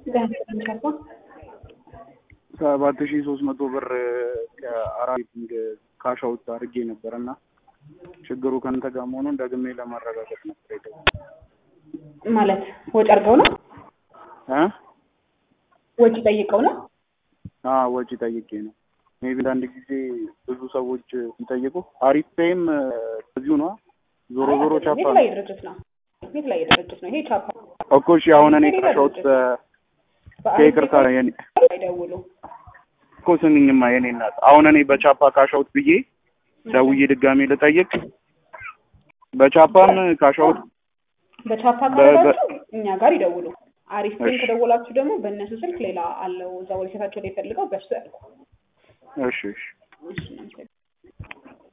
ሰባት ሺህ ሶስት መቶ ብር ከአራት ካሽ አውት አድርጌ ነበር እና ችግሩ ከአንተ ጋር መሆኑን ደግሜ ለማረጋገጥ ነበር የደወልኩት። ማለት ወጪ አድርገው ነው እ ወጪ ጠይቀው ነው አዎ ወጪ ጠይቄ ነው። ሜቢ አንዳንድ ጊዜ ብዙ ሰዎች ሲጠይቁ አሪፍ ፔይም እዚሁ ነው። ዞሮ ዞሮ ቻፓ ቤት ላይ ድርጅት ነው ቤት ላይ ድርጅት ነው ይሄ ቻፓ እኮ እሺ፣ አሁን እኔ ካሽ አውት ከይቅርታ የኔ አይደውሉ እኮ ስሚኝማ የኔ እናት፣ አሁን እኔ በቻፓ ካሽ አውት ብዬ ደውዬ ድጋሜ ልጠይቅ። በቻፓም ካሽ አውት በቻፓ ካላችሁ እኛ ጋር ይደውሉ። አሪፍ ግን ከደወላችሁ ደግሞ በእነሱ ስልክ ሌላ አለው እዛ ወደ ሴታቸው ላይ ፈልገው በሱ ያልኩ እሺ እሺ እሺ